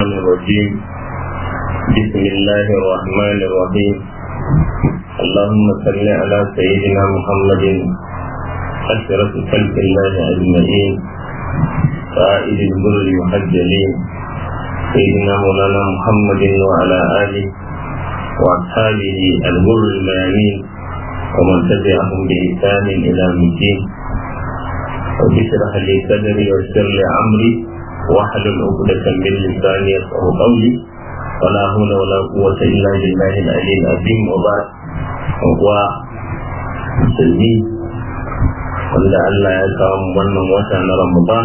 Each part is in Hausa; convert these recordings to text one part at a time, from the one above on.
الشيطان الرجيم بسم الله الرحمن الرحيم اللهم صل على سيدنا محمد أشرف خلق الله أجمعين قائد البر المحجلين سيدنا مولانا محمد وعلى آله وأصحابه البر الميامين ومن تبعهم بإحسان إلى الدين وبشرح لي صدري ويسر لي أمري واحلل عقدة من لساني يفقه قولي ولا حول ولا قوة إلا بالله العلي العظيم وبعد هو musulmi wanda Allah ya kawo mu wannan wata na Ramadan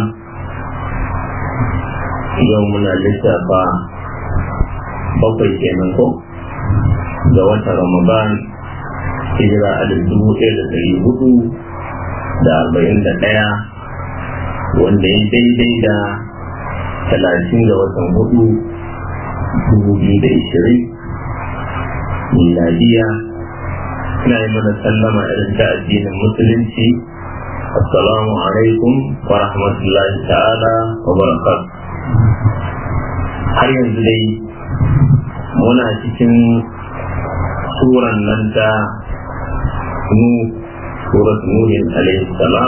yau muna lissafa bakwai kenan ko ga wata Ramadan hijira a dubu ɗaya da ɗari hudu da arba'in da ɗaya wanda ya daidai da talatin ga watan hudu dubu biyu da ishirin miladiya ina yi mana sallama irin ta addinin musulunci assalamu alaikum wa rahmatullahi ta'ala wa barakatuh har yanzu dai muna cikin suran nan ta nu surat nuhin alaihi salam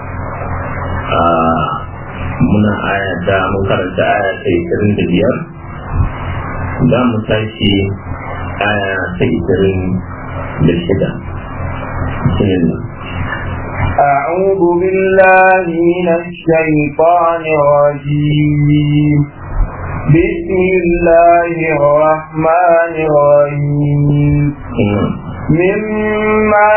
muna aya ta mun karanta aya ta ishirin da biyar za mu tashi aya ta ishirin da shida أعوذ بالله من الشيطان الرجيم بسم الله الرحمن الرحيم مما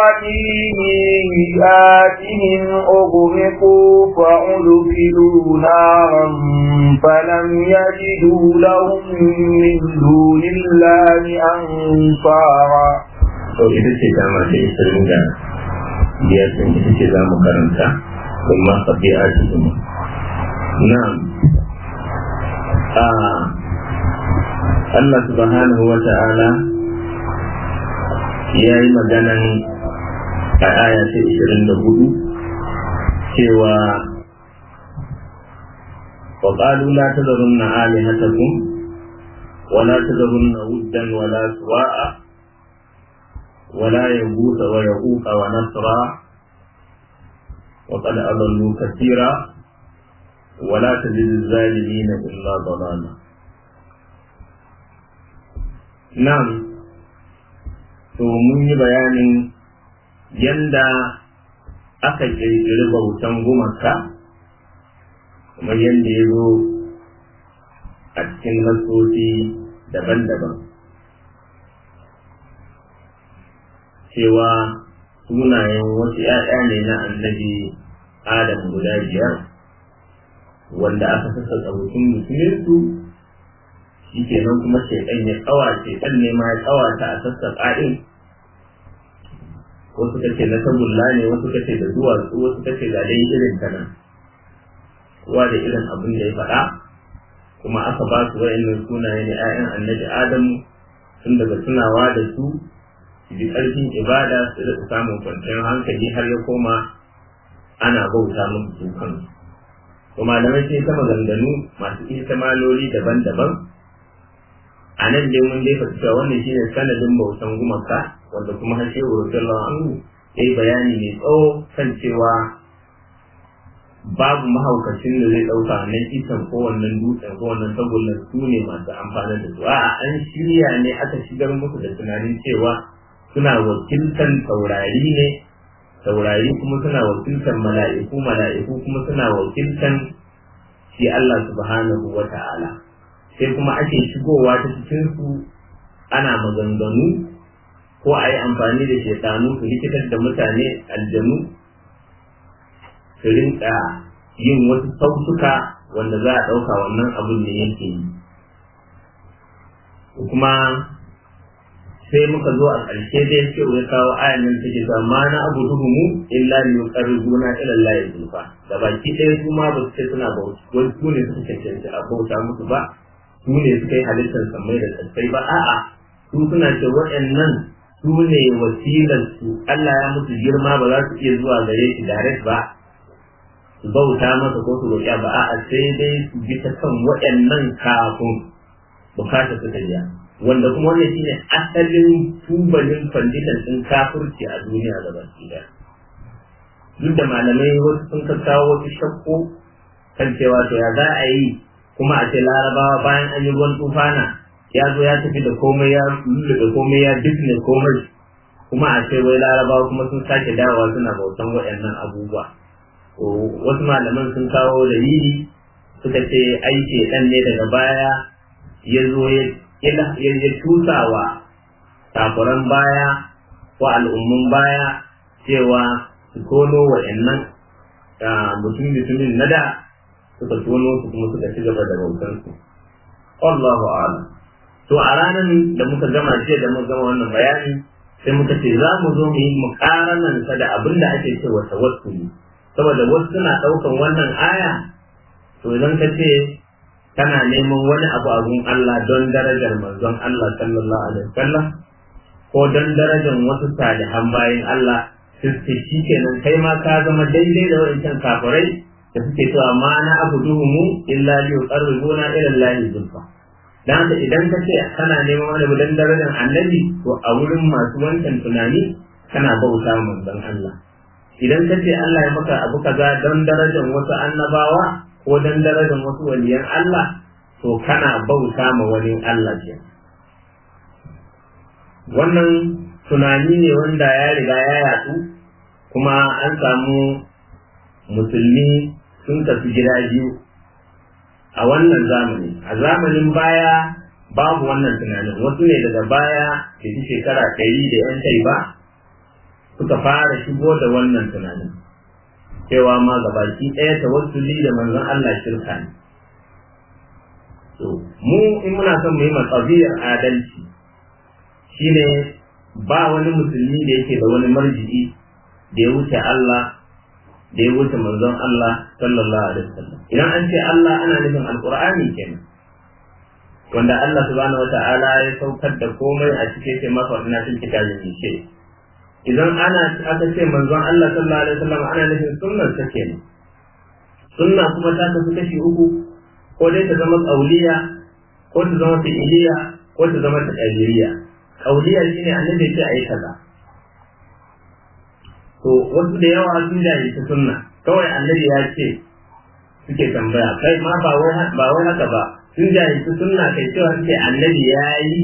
خطيئاتهم أغرقوا فأدخلوا نارا فلم يجدوا لهم من دون الله أنصارا. to ita ce dama ta ishirin da biyar ɗin ita ce za mu karanta kuma sabi'a cikin na'am Allah subhanahu wa ta'ala ya yi maganan a aya ta ishirin da hudu cewa وقالوا لا تذرن آلهتكم ولا تذرن ودا ولا سواء ولا يغوث ويعوق ونسرا وقد أضلوا كثيرا ولا تزد الظالمين إلا ضلالا نعم to mun yi bayanin yanda aka ƙirƙiri bautan gumaka kamar yadda ya zo a cikin nasosi daban-daban cewa sunayen wasu ‘ya'ya ne na annabi adam guda biyar wanda aka sassa tsabutun musulunsu shi kenan kuma shaidan ya kawace ɗan ne ma ya kawata a sassa ƙa'in wasu kace na tagulla ne wasu kace da duwatsu wasu kace ga dai irin ta nan kowa da irin abin da ya faɗa kuma aka ba su wa'annan sunaye ne 'ya'yan annabi adamu tun daga tunawa da su su ji ƙarfin ibada su da samun kwanciyar hankali har ya koma ana bauta musu su kansu to malamai sai ta maganganu masu ihtimaloli daban-daban a nan dai mun dai fata cewa wannan shine sanadin bautan gumaka wanda kuma har shehu radiyallahu anhu yayi bayani mai tsawo kan cewa babu mahaukacin da zai ɗauka nan itan ko wannan dutsen ko wannan tagullan su ne masu amfani da su a'a an shirya ne aka shigar musu da tunanin cewa suna wakiltan taurari ne taurari kuma suna wakiltan mala'iku mala'iku kuma suna wakiltan shi Allah subhanahu wa ta'ala sai kuma ake shigowa ta cikin su ana maganganu ko a yi amfani da shekaru su likitar da mutane aljanu su rinka yin wasu sautuka wanda za a ɗauka wannan abin da yake yi kuma sai muka zo a ƙarshe da ya ce ya kawo ayan nan take cewa ma na abu mu illa li yuqarribuna ila Allah zulfa da baki ɗaya su ma ba su ce suna bauta wai su ne suka cancanci a bauta musu ba su ne suka yi halittar samai da tsatsai ba a'a su suna ce waɗannan su ne wasilar su Allah ya musu girma ba za su iya zuwa gare shi direct ba su bauta masa ko su roƙi ba a'a sai dai su bi ta kan waɗannan kafin bukatar su ta biya wanda kuma wannan shine asalin tubalin fanditan ɗin kafirci a duniya da baki daya duk da malamai wasu sun kawo wasu shakku kan cewa to ya za a yi kuma a ce larabawa bayan an yi ruwan tufana ya zo ya tafi da komai ya lulluɓe komai ya dukne komai kuma a ce wai larabawa kuma sun sake dawowa suna bautan waɗannan abubuwa wasu malaman sun kawo dalili suka ce aiki ɗan ne daga baya ya zo ya tusawa takuran baya ko al'ummun baya cewa su tono waɗannan mutum mutumin na da suka tono su kuma suka ci gaba da bautansu Allahu a'lam to a ranar da muka gama jiya da muka gama wannan bayani sai muka ce za mu zo mu yi mukaranan sa da abin da ake cewa tawassuli saboda wasu suna ɗaukan wannan aya to idan ka ce kana neman wani abu a gun Allah don darajar manzon Allah sallallahu alaihi wasallam ko don darajar wasu salihan bayan Allah sai shi kenan kai ma ka zama daidai da wancan kafirai da suke cewa ma na abuduhumu illa li yuqarribuna ila Allah zulfa dan haka idan ka ce kana neman wani abu dan darajar annabi to a wurin masu wancan tunani kana bauta manzon Allah idan ka ce Allah ya maka abu kaza don darajar wasu annabawa ko don darajar wasu waliyan Allah to kana bauta ma wani Allah ke wannan tunani ne wanda ya riga ya yatsu kuma an samu musulmi sun tafi gida biyu a wannan zamani a zamanin baya babu wannan tunanin wasu ne daga baya da shi shekara ɗari da yan kai ba suka fara shigo da wannan tunanin cewa ma gabaki ɗaya tawassuli da manzon Allah shirka ne to mu in muna son mu yi matsabiyar adalci shine ba wani musulmi da yake da wani marji'i da ya wuce Allah da ya wuce manzon Allah sallallahu alaihi wasallam idan an ce Allah ana nufin alqur'ani kenan wanda Allah subhanahu wata'ala ya saukar da komai a cikin sai masa na cikin kitabin ce idan ana aka ce manzon Allah sallallahu alaihi wasallam ana nufin sunnar ta kenan sunna kuma ta kasu kashi uku ko dai ta zama qauliya ko ta zama fi'iliya ko ta zama taqdiriya qauliya shine annabi ya ce ayi kaza to wasu da yawa sun jaye ta sunna kawai annabi ya ce suke tambaya kai ma ba wai ba wai haka ba sun jaye ta sunna kai cewa suke annabi ya yi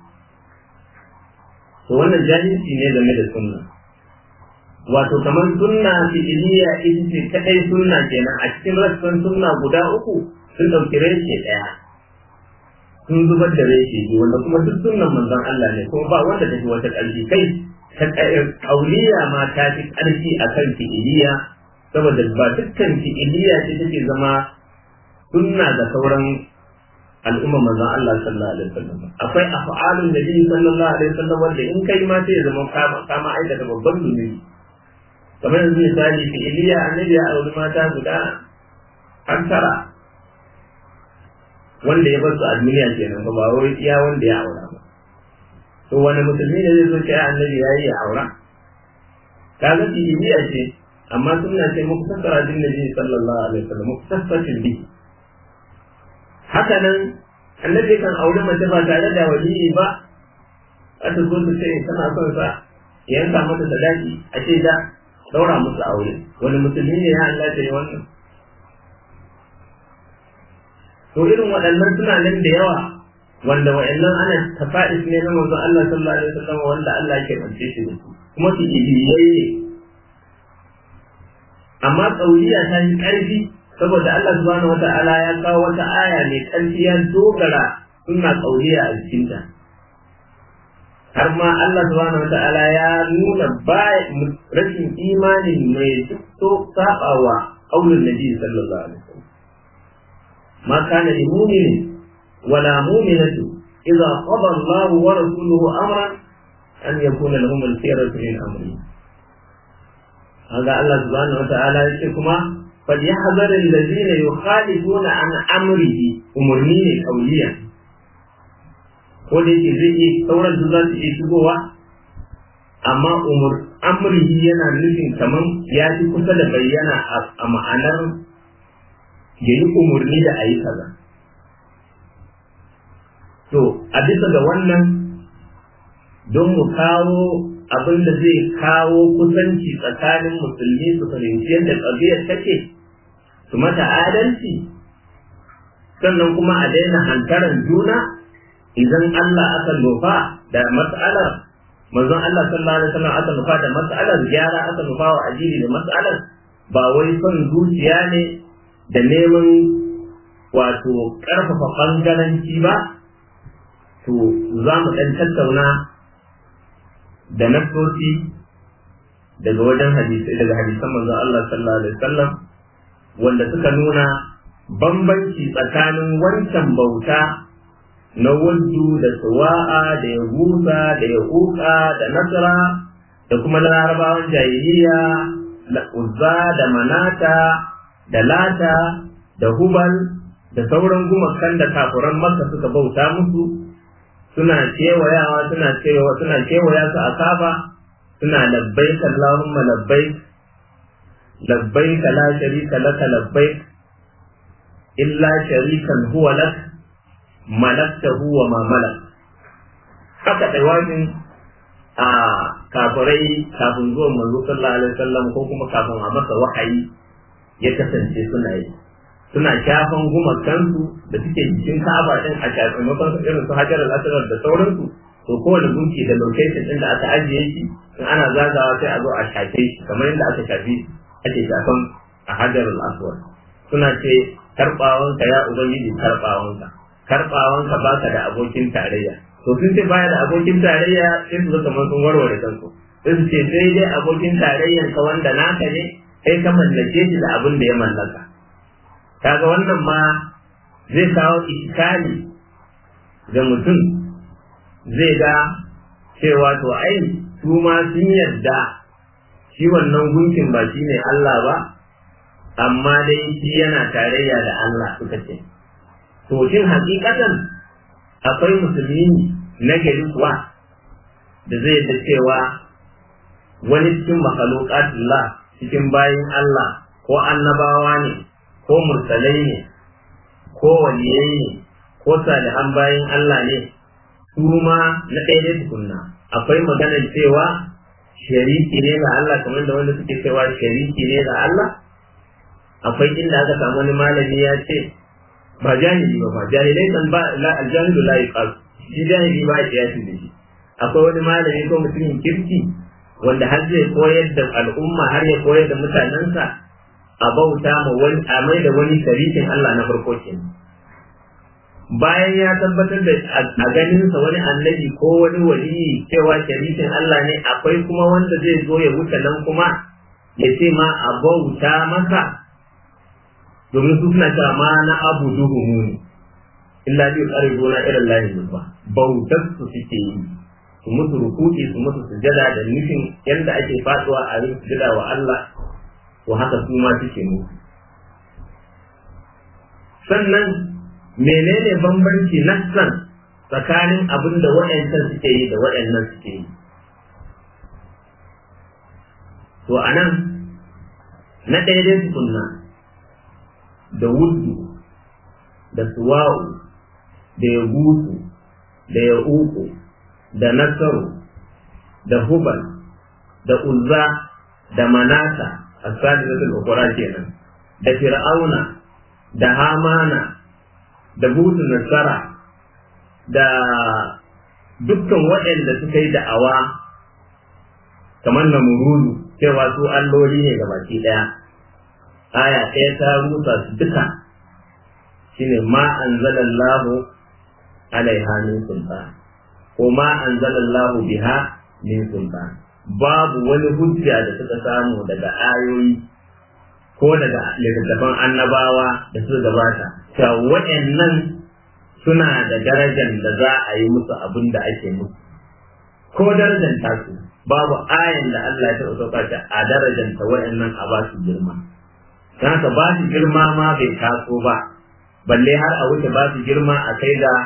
to wannan jahilci ne game da sunna wato kamar sunna fi'iliya ita ce kadai sunna kenan a cikin rassan sunna guda uku sun ɗauki reshe ɗaya sun zubar da reshe biyu wanda kuma duk sunnan manzon Allah ne kuma ba wanda ta fi wata ƙarfi kai ƙauliya ma ta fi ƙarfi a kan fi'iliya saboda ba dukkan fi'iliya ce take zama sunna ga sauran al'umma manzon Allah sallallahu alaihi wasallam akwai af'alun nabi sallallahu alaihi wasallam wanda in kai ma sai ya zama kama kama aikata babban zunubi kamar yanzu misali fi'iliya annabi ya auri mata guda an tara wanda ya bar su a duniya kenan ba ba wai iya wanda ya aura ba to wani musulmi ne zai zo ce annabi ya yi ya aura kaga fi'iliya ce amma sunna ce muku tattara din nabi sallallahu alaihi wasallam muku tattatin bi haka nan annabi kan aure mace ba tare da waliyi ba a ta zo ta ce tana son sa ya yanka mata sadaki a ce da daura musu aure wani musulmi ne ya Allah ta yi wannan to irin waɗannan suna nan da yawa wanda wa'annan ana tafa'is ne na manzon Allah sallallahu alaihi wasallam wanda Allah yake bance shi da su kuma su ibiyai ne amma tsauriya ta yi ƙarfi saboda Allah subhanahu wata'ala ya kawo wata aya mai ƙarfi ya dogara suna tsauriya a jikinta har ma Allah subhanahu wata'ala ya nuna rashin imanin mai duk saɓawa ƙaunin nabi sallallahu alaihi wasallam ما كان لمؤمن ولا مؤمنة إذا قضى الله ورسوله أمرا أن يكون لهم الخيرة من أمرهم هذا الله سبحانه وتعالى يقول فليحذر الذين يخالفون عن أمره أمرني أولياء ko da yake zai iya sauran da za su iya shigowa amma amrihi yana nufin kaman ya fi kusa da bayyana a ma'anar ya yi umarni da a yi kaza to a bisa ga wannan don mu kawo abin da zai kawo kusanci tsakanin musulmi su fahimci yadda ƙabiyar take su mata adalci sannan kuma a daina hantaran juna idan Allah aka nufa da mas'alar manzon Allah sallallahu alaihi wasallam aka nufa da mas'alar gyara aka nufa wa ajiri da mas'alar ba wai son zuciya ne da neman wato ƙarfafa ɓangaranci ba to za mu ɗan tattauna da nassoci daga wajen hadisai daga hadisan manzon Allah sallallahu alaihi wasallam wanda suka nuna bambanci tsakanin wancan bauta na wuddu da suwa'a da ya gusa da ya kuka da nasara da kuma larabawan jahiliya da uzza da manata da lata da hubal da sauran gumakan da kafuran makka suka bauta musu suna kewayawa suna cewa suna kewaya su a kafa suna labbaik Allahumma labbaik labbaik la sharika laka labbaik illa sharikan huwa lak malaktahu wa ma malak haka taiwanin a kafirai kafin zuwan manzo sallallahu alaihi wasallam ko kuma kafin a masa wahayi ya kasance suna yi suna shafan gumakansu da suke jikin ka'aba din a shafin makon irin su hajar al-asrar da sauransu to kowane gunki da location din da aka ajiye shi in ana zagawa sai a zo a shafe shi kamar yadda aka shafi ake shafan a hajar al-aswad suna ce karbawanka ya ubangiji karbawanka karbawanka baka da abokin tarayya to sun ce baya da abokin tarayya sai su kamar sun warware kansu sai su ce sai dai abokin tarayyan ka wanda naka ne kai ka mallake shi da abin da ya mallaka kaga wannan ma zai kawo iskali ga mutum zai ga cewa to ai su ma sun yarda shi wannan gunkin ba shi ne Allah ba amma dai shi yana tarayya da Allah suka ce to shin hakikatan akwai musulmi na gari kuwa da zai da cewa wani cikin makalokatullah cikin bayin Allah ko annabawa ne ko mursalai ne ko waliyai ne ko salihan bayin Allah ne su ma na ɗaya dai tukunna akwai maganar cewa shariki ne ga Allah kamar da wanda suke cewa shariki ne ga Allah akwai inda aka samu wani malami ya ce ba jahili ba ba jahilai kan ba aljahilu la yuqas shi jahili ba ya da shi akwai wani malami ko mutumin kirki wanda har zai koyar da al'umma har ya koyar da mutanensa a bauta ma wani a mai da wani sharikin Allah na farko kenan bayan ya tabbatar da a ganinsa wani annabi ko wani waliyi cewa sharikin Allah ne akwai kuma wanda zai zo ya wuce nan kuma ya ce ma a bauta masa domin su suna cewa ma na abu duhu mu illa bi qaribuna ila Allah ba bautar su suke yi su musu rukuki su musu sujada da nufin yadda ake faduwa a yin sujada wa Allah to haka su ma suke musu sannan menene bambanci nassan tsakanin abin da waɗancan suke yi da waɗannan suke yi to a nan na ɗaya dai tukunna da wuddu da suwa'u da ya gusu da ya uku da nasaru da hubal da uzza da manata a sadisatul ukura kenan da fir'auna da hamana da butu nasara da dukkan waɗanda suka yi da'awa kamar na murudu cewa su alloli ne ga baki ɗaya aya ɗaya ta rusa su duka shine ma anzalallahu alaiha min sultan ko ma anzalallahu biha min sultan babu wani hujja da suka samu daga ayoyi ko daga littattafan annabawa da suka gabata cewa waɗannan suna da darajar da za a yi musu abin da ake musu ko darajar tasu babu ayan da Allah ya taɓa sauka ta a darajar ta waɗannan a ba su girma don haka ba su girma ma bai taso ba balle har a wuce ba su girma a kai ga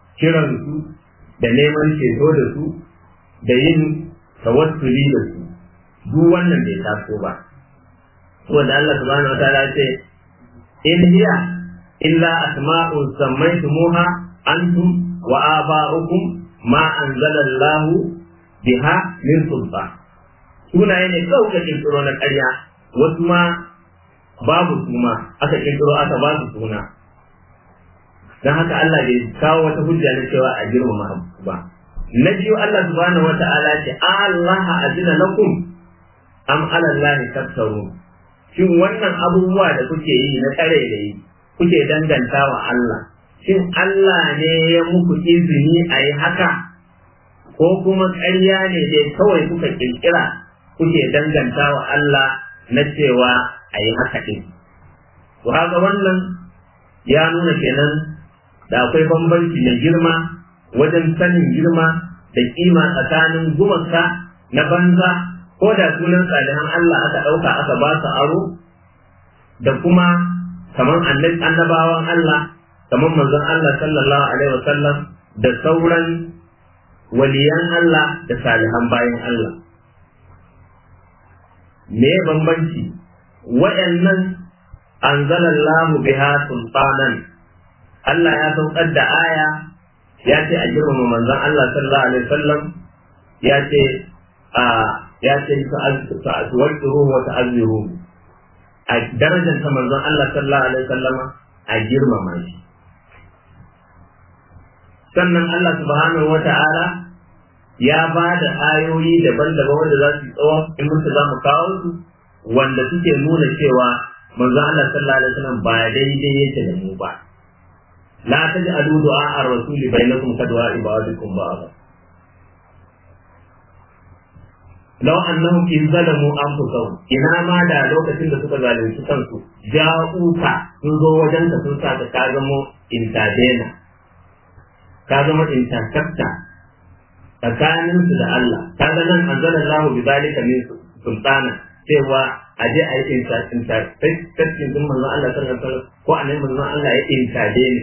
kiransu da neman ceto da su da yin tawassuli da su duk wannan bai taso ba saboda Allah subhanahu wataala ce in hiya illa asma'un sammaytumuha antum wa aba'ukum ma anzalallahu biha min sultan sunaye ne kawai ka kirkiro na ƙarya wasu ma babu suma aka kirkiro aka ba su suna don haka Allah bai kawo wata hujja na cewa a girmama ba na biyu Allah subhanahu wa ta'ala ce Allah azina lakum am ala Allah taftaru shin wannan abubuwa da kuke yi na tsare da yi kuke danganta wa Allah shin Allah ne ya muku izini a yi haka ko kuma ƙarya ne dai kawai kuka kirkira kuke danganta wa Allah na cewa a yi haka ɗin. To haka wannan ya nuna kenan da akwai bambanci mai girma wajen sanin girma da kima tsakanin gumaka na banza ko da sunan salihan Allah aka ɗauka aka ba su aro da kuma kamar annabawan Allah kamar manzon Allah sallallahu alaihi wasallam da sauran waliyan Allah da salihan bayan Allah. Me bambanci waɗannan anzalallahu biha sultanan Allah ya saukar da aya ya ce a girmama manzon Allah sallallahu alaihi wasallam ya ce a ya ce ta'azzuruhu wa ta'azziruhu a darajar ta manzon Allah sallallahu alaihi wasallam a girmama shi sannan Allah subhanahu wa ta'ala ya ba da ayoyi daban-daban wanda za su tsawo in mutu za mu kawo su wanda suke nuna cewa manzon Allah sallallahu alaihi wasallam ba daidai yake da mu ba la taj'alu du'a ar-rasuli bainakum ka du'a ibadikum ba'd law annahum in zalamu anfusahum ina ma da lokacin da suka zalunci kansu ja'uka sun zo wajen ka sun sa ka zama intadena ka zama intakakta tsakanin su da Allah ka ga nan anzalallahu bi zalika min sultana cewa a je a yi intakakkin din manzon Allah sallallahu alaihi wasallam ko annabi manzon Allah ya intade ne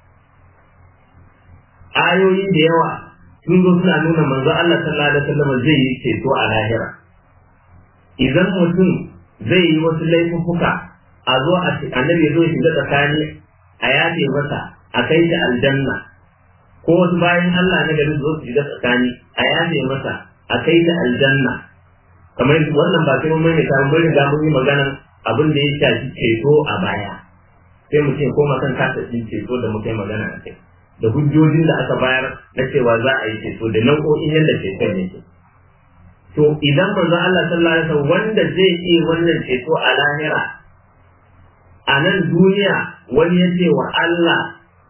ayoyi da yawa sun zo suna nuna manzo Allah sallallahu alaihi wasallam zai yi ceto a lahira idan mutum zai yi wasu laifuka a zo a annabi ya zo ya shiga tsakani a yafe masa a kai shi aljanna ko wasu bayan Allah na gari zo su shiga tsakani a yafe masa a kai shi aljanna kamar wannan ba sai mun mai ta mun riga mun yi magana abin da ya shafi ceto a baya sai mu ce koma kan kasa ceto da muka yi magana a kai da hujjojin da aka bayar na cewa za a yi ceto da nau'o'in yadda ceton yake. To idan manzo Allah sallallahu alaihi wasallam wanda zai iya wannan ceto a lahira a nan duniya wani ya ce wa Allah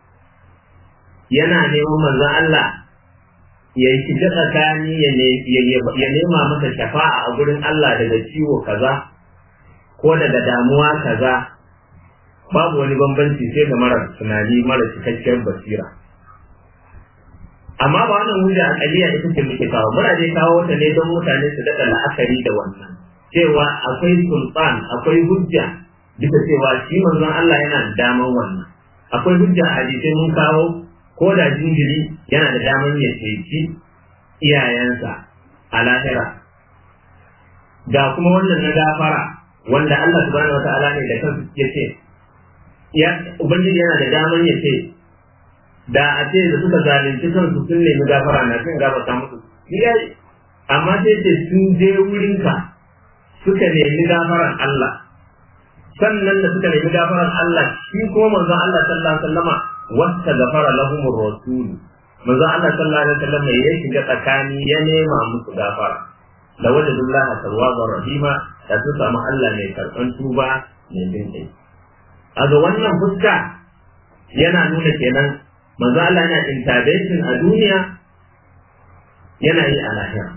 yana neman manzo Allah ya yi shiga tsakani ya nema masa shafa'a a gurin Allah daga ciwo kaza ko daga damuwa kaza babu wani bambanci sai ga mara tunani mara cikakkiyar basira amma ba wannan hujja akaliya ita ce muke kawo muna dai kawo ta ne don mutane su daɗa la'akari da wannan cewa akwai sultan akwai hujja bisa cewa shi manzon Allah yana da daman wannan akwai hujja a hadisai mun kawo ko da jinjiri yana da daman ya ceci iyayensa a lahira ga kuma wannan na gafara wanda Allah subhanahu wataala ne da kansa ya ce ya ubangiji yana da daman ya ce da a ce da suka zalunci kansu sun nemi gafara na sun gafarta musu ni yayi amma sai ce sun je wurinka suka nemi gafaran Allah sannan da suka nemi gafaran Allah shi kuma manzo Allah sallallahu alaihi wasallama wasta gafara lahum rasul manzo Allah sallallahu alaihi wasallama ya shiga tsakani ya nema musu gafara da wajadullaha tawwabar rahima da su samu Allah mai karɓan tuba mai jin kai a ga wannan fuska yana nuna kenan manzo Allah yana intervention a duniya yana yi a lahira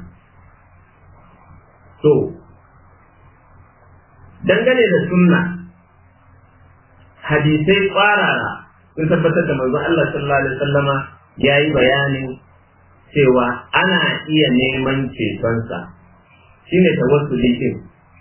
to dangane da sunna hadisai kwarara sun tabbatar da manzo Allah sallallahu alaihi wasallama ya yi bayanin cewa ana iya neman cetonsa shine tawassuli din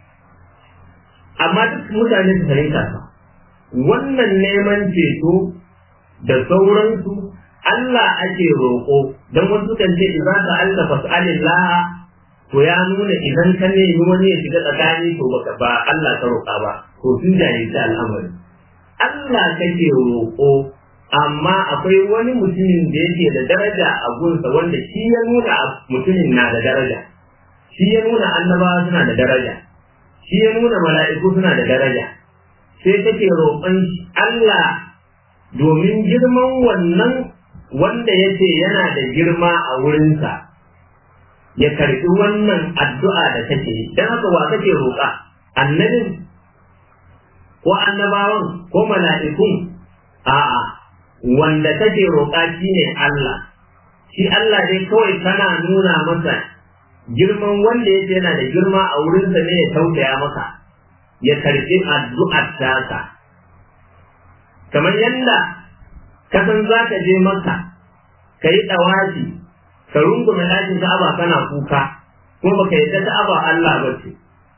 amma duk mutane su fahimta ba wannan neman ceto da sauransu Allah ake roƙo don wasu kan ce idza sa'alta fas'alillah to ya nuna idan ka nemi wani ya shiga tsakani to baka ba Allah ka roƙa ba to sun jahilci al'amari Allah kake roƙo amma akwai wani mutumin da yake da daraja a gunsa wanda shi ya nuna mutumin na da daraja shi ya nuna annabawa suna da daraja shi ya nuna mala'iku suna da daraja sai kake roƙon Allah domin girman wannan wanda yace yana da girma a wurinsa ya karɓi wannan addu'a da kake yi don haka wa kake roƙa annabin ko annabawan ko mala'ikun a'a wanda kake roƙa shine Allah shi Allah dai kawai kana nuna masa girman wanda yake yana da girma a wurinsa ne ya tausaya maka ya karɓi addu'ar tasa kamar yadda ka san za ka je maka ka yi ɗawaji ka rungume ɗakin ka'aba kana kuka kuma baka yadda ka'aba Allah ba ce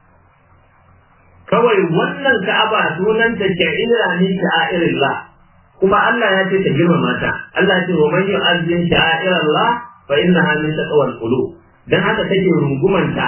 kawai wannan ka'aba sunanta sha'ira ne sha'irillah kuma Allah ya ce ka girmama ta Allah ya ce wa man yu'azzin sha'irallah fa innaha min taqwal qulub dan haka take rungumanta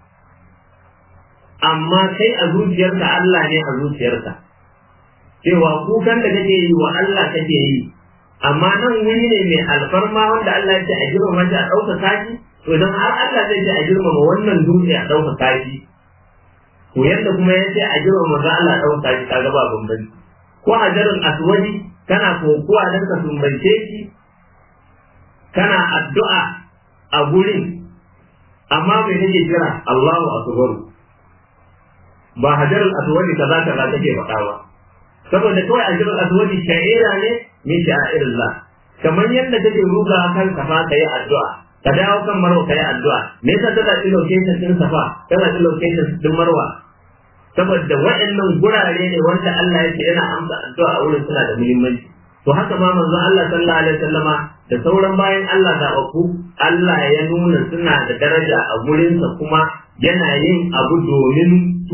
amma kai a zuciyarka Allah ne a zuciyarka cewa kukan da kake yi wa Allah kake yi amma nan wuri ne mai alfarma wanda Allah ya ce a girmama shi a ɗauka kaji to idan har Allah zai ce a girmama wannan dutse a ɗauka kaji to yadda kuma ya ce a girmama za Allah a ɗauka kaji kaga ba bambanci ko hajarul aswadi kana kokuwa don ka sumbance shi kana addu'a a gurin amma mai nake kira Allahu akbar ba hajarul aswadi kaza kaza take faɗa ba saboda kawai hajarul aswadi sha'ira ne min sha'irillah kamar yadda take ruga kan kafa kai addu'a ka dawo kan marwa kai addu'a me yasa ta zaɓi location din safa ta zaɓi location din marwa saboda waɗannan gurare ne wanda Allah yake yana amsa addu'a a wurin suna da muhimmanci to haka ma manzo Allah sallallahu alaihi wasallama da sauran bayan Allah da aku Allah ya nuna suna da daraja a gurinsa kuma yana yin abu domin su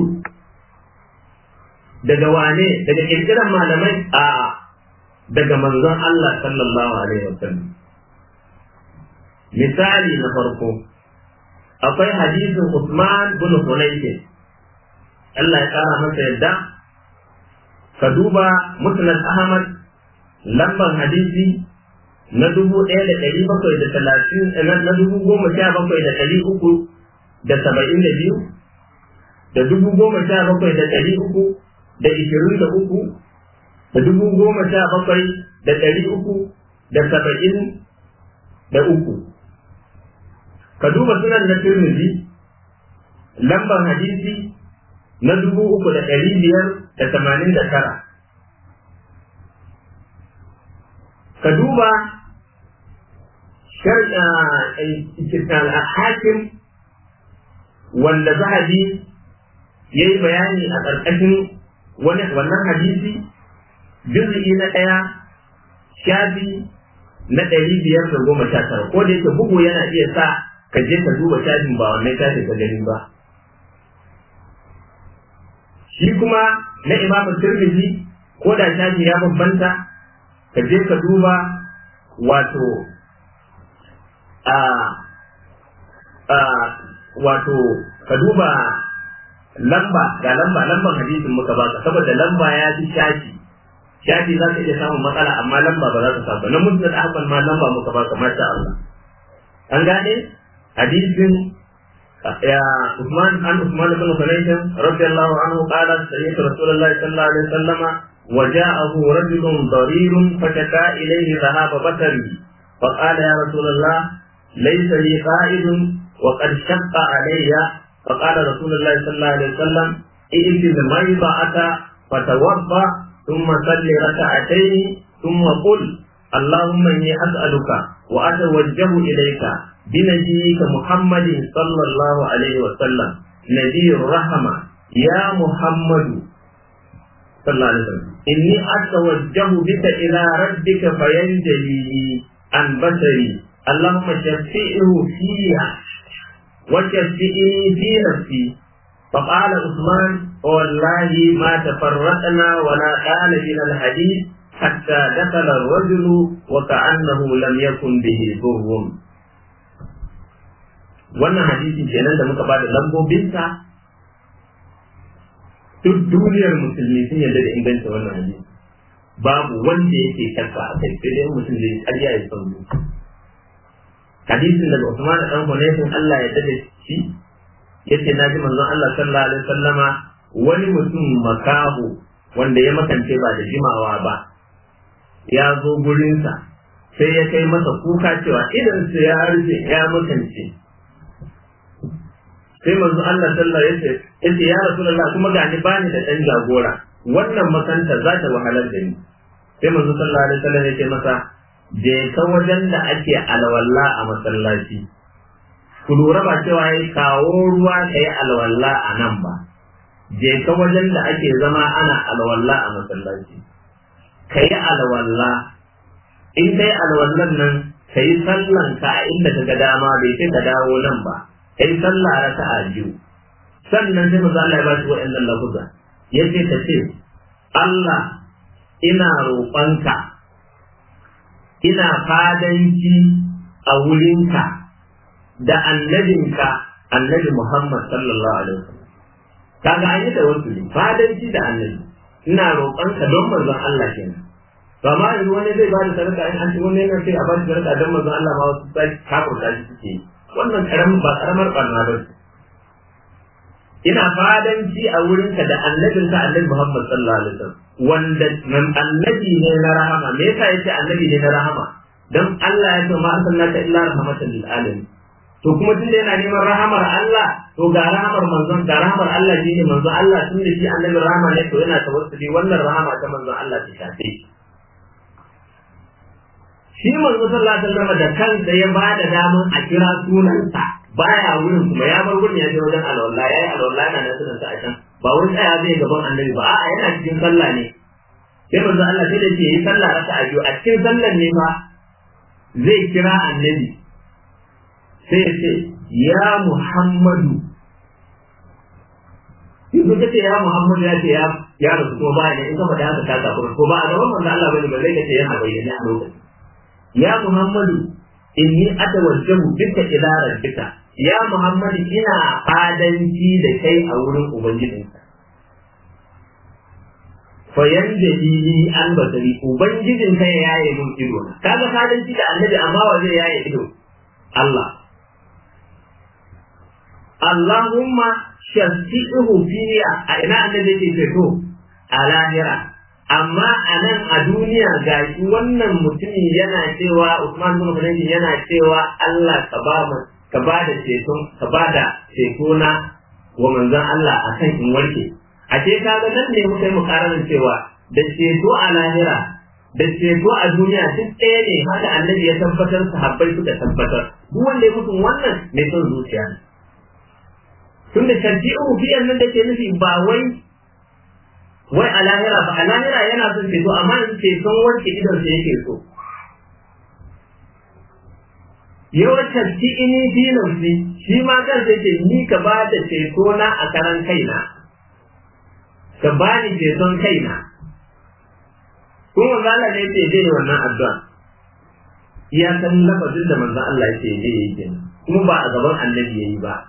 daga wane daga kirkiran malamai a daga manzon Allah sallallahu alaihi wasallam misali na farko akwai hadisin Usman bin Hunayf Allah ya kara masa yadda ka duba musnad Ahmad lambar hadisi na dubu ɗaya da ɗari bakwai da talatin na dubu goma sha bakwai da ɗari uku da saba'in da biyu da dubu goma sha bakwai da ɗari uku da ishirin da uku da dubu goma sha bakwai da ɗari uku da saba'in da uku ka duba sunan na Tirmidhi lambar hadisi na dubu uku da ɗari biyar da tamanin da tara ka duba hakim wanda zahabi ya yi bayani a ƙarƙashin wannan hadisi juz'i na ɗaya shafi na ɗari biyar da goma sha tara ko da yake bugu yana iya sa ka je ka duba shafin ba wannan shafin ka gani ba shi kuma na imamu tirmidhi ko da shafi ya bambanta ka je ka duba wato a a wato ka duba lamba ga lamba lamban hadisin muka baka saboda lamba ya fi shafi shafi za ka iya samun matsala amma lamba ba za ka samu na mutum da ahmad ma lamba muka baka masha Allah an gane hadisin يا عثمان عن عثمان بن حنيف رضي الله عنه قال سمعت رسول الله صلى الله عليه وسلم وجاءه رجل ضرير فشكا إليه ذهاب بصري فقال يا رسول الله ليس لي قائد وقد شق علي فقال رسول الله صلى الله عليه وسلم ائت الميضة فتوضا ثم صل ركعتين ثم قل اللهم اني اسالك واتوجه اليك بنبيك محمد صلى الله عليه وسلم نبي الرحمه يا محمد صلى الله عليه وسلم إني أتوجه بك إلى ربك فينجلي عن بشري اللهم شفئه فيها وشفئني في نفسي فقال عثمان والله ما تفرقنا ولا قال من الحديث حتى دخل الرجل وكأنه لم يكن به ضر wannan hadisi kenan da muka bada lambobinsa duk duniyar musulmi sun yarda da inganta wannan hadisi babu wanda yake shakka a kai sai dai mutum zai karya ya san hadisin daga Usman dan Hunayfin Allah ya dade shi yace na ji manzon Allah sallallahu alaihi wasallama wani mutum makaho wanda ya makance ba da jimawa ba ya zo gurinsa sai ya kai masa kuka cewa idan su ya rufe ya makance sai manzo Allah sallallahu alaihi wasallam yace ya rasulullah kuma ga ni bani da dan jagora wannan makanta za ta wahalar da ni sai manzo sallallahu alaihi wasallam yace masa je ka wajen da ake alwala a masallaci ku lura ba cewa yayi kawo ruwa kai alwala a nan ba je ka wajen da ake zama ana alwala a masallaci kai alwala in kai alwallan nan kai sallan ka a inda ka ga dama bai sai ka dawo nan ba kai sallah raka'a biyu sannan sai manzo Allah ya ba shi wa'annan lafuza yace ka ce Allah ina roƙonka ina fadanci a wurinka da annabinka annabi Muhammad sallallahu alaihi wasallam kaga an yi da wasu ne fadanci da annabi ina roƙonka don manzon Allah kenan to amma yanzu wani zai ba da sadaka in an ci wani yana sai a ba shi sadaka don manzon Allah ma wasu sai kafurta shi suke yi wannan karamin ba karamar barna ba ina fadanci a wurinka da annabinka annabi Muhammad sallallahu alaihi wasallam wanda annabi ne na rahama me yasa yace annabi ne na rahama dan Allah ya ce ma arsalnaka illa rahmatan lil alamin to kuma tun da yana neman rahamar Allah to ga rahamar manzon ga rahamar Allah ne manzon Allah tun da shi annabi rahama ne to yana tawassuli wannan rahama ta manzon Allah ta shafe shi manzo sallallahu alaihi wasallam da kansa ya ba da daman a kira sunansa baya wurin kuma ya bar wurin ya je wajen alwala ya yi alwala yana da sunansa a can ba wani tsaya zai gaban annabi ba a'a yana cikin sallah ne sai manzo Allah sai da ke yi sallah raka a biyu a cikin sallan ne fa zai kira annabi sai ya ce ya Muhammadu yanzu ka ce ya Muhammadu ya ce ya rasu kuma ba ne in ka faɗi haka ka kafin ko ba a gaban manzo Allah bane ba zai ka ce yana bayyane a lokacin ya Muhammadu inni atawajjahu bika ila rabbika ya Muhammadu ina fadanci da kai a wurin ubangijinka fa yanjali li an basari ubangijin ka ya yaye mun ido na kaga fadanci da annabi amma wa zai yaye ido Allah Allahumma shafi'uhu fiya a ina annabi yake ceto a lahira amma a nan a duniya ga shi wannan mutumin yana cewa Usman bin Affan yana cewa Allah ka ba mu ka ba da ceton ka ba da ceto na wa manzon Allah akan in warke a ce kaga nan ne muka yi mukararin cewa da ceto a lahira da ceto a duniya duk ɗaya ne haka annabi ya tabbatar sahabbai suka tabbatar duk wanda ya mutu wannan mai son zuciya ne tunda tarji'u biyan nan da ke nufi ba wai wai a lahira ba a lahira yana son ceto amma in ceton wanke idon sa yake so yawan ci ini dinan shi shi ma kan sai ce ni ka ba da ceto na a karan kaina ka ba ni ceton kaina kuma manzo Allah ne yake je wannan addu'a ya san lafazin da manzo Allah yake je yake kuma ba a gaban annabi yayi ba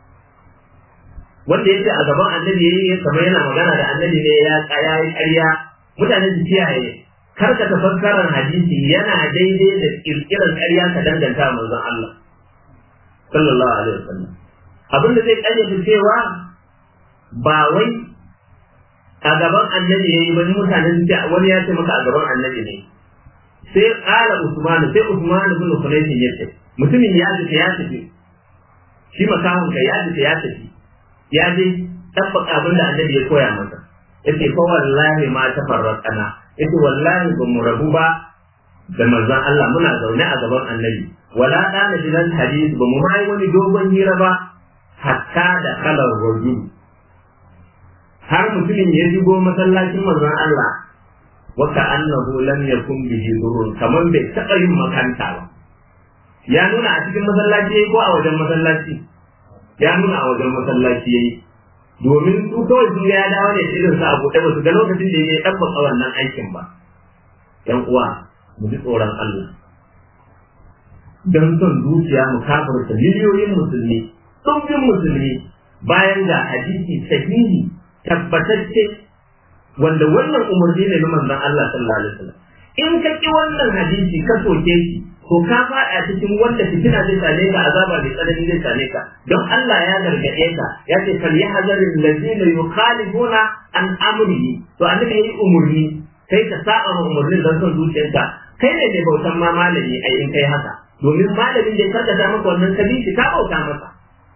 wanda yake a gaban annabi yayi kamar yana magana da annabi ne ya tsaya yi ƙarya mutane su kiyaye kar ka tafakkarar hadisi yana daidai da kirkirar ƙarya ka danganta manzon Allah sallallahu alaihi wasallam abinda zai ƙayyade cewa ba wai a gaban annabi yayi ba mutane su ce wani ya ce maka a gaban annabi ne sai ƙala Usman sai Usman ibn Hunayf ya ce mutumin ya tafi ya tafi shi makahon ka ya tafi ya tafi ya je tabbaka abin da annabi ya koya masa yace ko wallahi ma tafarraqana yace wallahi ba mu rabu ba da manzon Allah muna zaune a gaban annabi wala dana jinan hadisi ba mu mai wani dogon hira ba hatta da kalar rajul har mutumin ya shigo masallacin manzon Allah wa annahu lam yakun bihi durun kaman bai taɓa yin makanta ba ya nuna a cikin masallaci ko a wajen masallaci ya nuna a wajen masallaci yayi domin su kawai sun ga ya dawo ne irin sa a buɗe ba su ga lokacin da ya ɗabbaka wannan aikin ba yan uwa mu ji tsoron Allah don son zuciya mu kafirta miliyoyin musulmi ɗumbin musulmi bayan ga hadisi sahihi tabbatacce wanda wannan umarni ne na manzon Allah sallallahu alaihi wasallam in ka ki wannan hadisi ka soke shi to ka faɗa cikin wanda fitina zai same ka azaba mai tsanani zai same ka don Allah ya gargaɗe ka ya ce fal yahzaril ladina yukhalifuna an amrihi to annabi yayi umurni kai ka saba ma umurnin don son zuciyarka kai ne mai bautan ma malami ai in kai haka domin malamin da ya karkata maka wannan kabisi ka bauta masa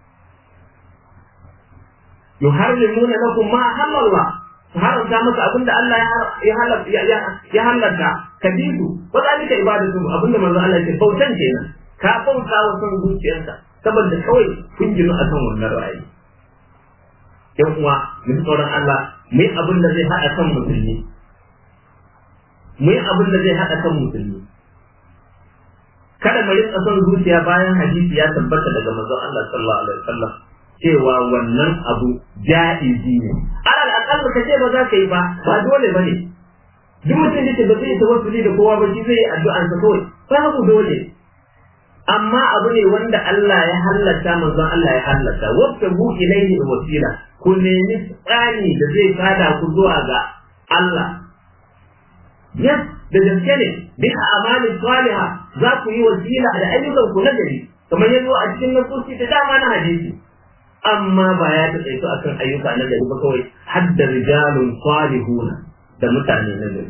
yuharrimuna lakum ma halallah su haramta maka abinda Allah ya halatta ka bi su wa zalika ibadatu abinda manzo Allah ya bautan kenan ka bauta wa son zuciyarka saboda kawai kun gino akan wannan ra'ayi yan uwa mu tsoron Allah mu yi abin da zai haɗa kan musulmi mu yi abin da zai haɗa kan musulmi kada mu rinka son zuciya bayan hadisi ya tabbata daga manzon Allah sallallahu alaihi wasallam cewa wannan abu ja'izi ne alal aqall ka ce ba za ka yi ba ba dole bane duk mutum da ba zai tawassuli da kowa ba shi zai addu'an sa kawai babu dole amma abu ne wanda Allah ya halatta manzon Allah ya halatta wata bu ilaihi wasila ku nemi tsani da zai fada ku zuwa ga Allah yes da gaske ne bi amalin salihah za ku yi wasila da ayyukan ku na gari kamar yanzu a cikin nasosi da dama na hadisi amma ba ya ta tsaito akan ayyuka na gari ba kawai hadda rijalun salihuna da mutane na gari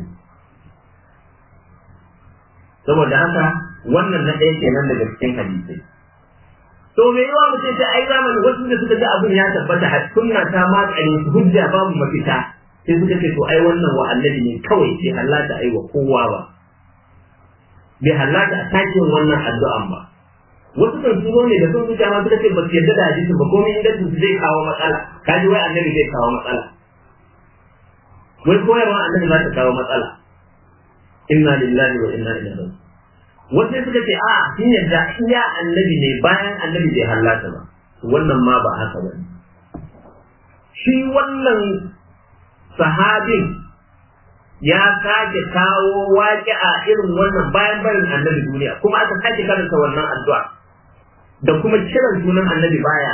saboda haka wannan na ɗaya kenan daga cikin hadisai to me yawa mutum ta ai zamani wasu da suka ga abin ya tabbata har sunna ta makare su hujja babu mafita sai suka ce to ai wannan wa annabi ne kawai bai halatta ai wa kowa ba bai halatta a takin wannan addu'an ba wasu kan su ne da sun zuciya ma suka ce ba su yarda da hadisin ba komai inda su zai kawo matsala kaji wai annabi zai kawo matsala wai koyarwa annabi za ta kawo matsala inna lillahi wa inna ilaihi raji'un wasu suka ce a sun yarda iya annabi ne bayan annabi bai halatta ba wannan ma ba haka ba shi wannan sahabin ya sake kawo waƙi a irin wannan bayan barin annabi duniya kuma aka sake karanta wannan addu'a da kuma kiran sunan annabi baya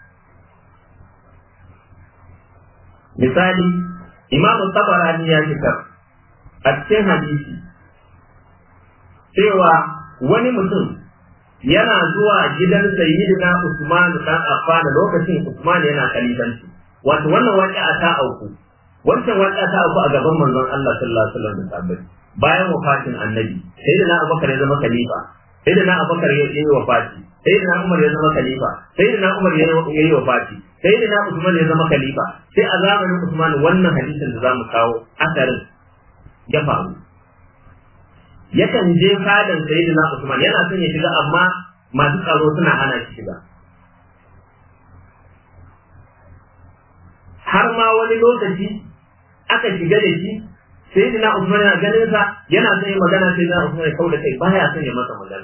misali imamu tabarani ya fitar a cikin hadisi cewa wani mutum yana zuwa gidan sayyidina Usman dan Affan lokacin Usman yana kalifanci wato wannan waƙi'a ta auku wancan waƙi'a ta auku a gaban manzon Allah sallallahu alaihi wasallam da sahabbai bayan wafatin annabi sayyidina Abubakar ya zama khalifa sayyidina Abubakar ya yi wafati sayyidina Umar ya zama khalifa sayyidina Umar ya yi wafati sayyidina Usman ya zama khalifa sai a zamanin Usman wannan hadisin da zamu kawo asarin ya faru yakan je fadan sayyidina Usman yana son ya shiga amma masu tsaro suna hana shi shiga har ma wani lokaci aka shiga da shi sayyidina Usman yana ganin sa yana son ya magana sayyidina Usman ya kauda kai baya son ya masa magana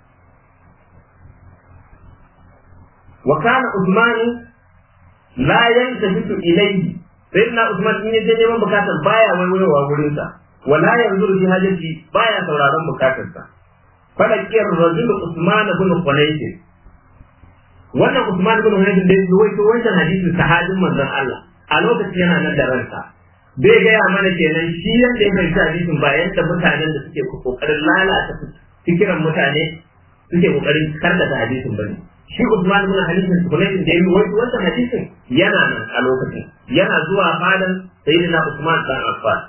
wa kana Usman la yantafitu ilayhi sayyidina Usman in ya je neman bukatar baya waiwayowa wurin sa wala yanzuru fi hajati baya sauraron bukatarsa falakiyar rajul Usman ibn Hunayf wannan Usman ibn Hunayf da yake waito wancan hadisin sahabin manzon Allah a lokacin yana nan da ransa bai gaya mana kenan shi yanda ya fahimci hadisin ba yadda mutanen da suke kokarin lalata fikiran mutane suke kokarin karkata hadisin bane shi Usman ibn hadisin Hunayf da yake waito wancan hadisin yana nan a lokacin yana zuwa fadan sayyidina Usman dan Affan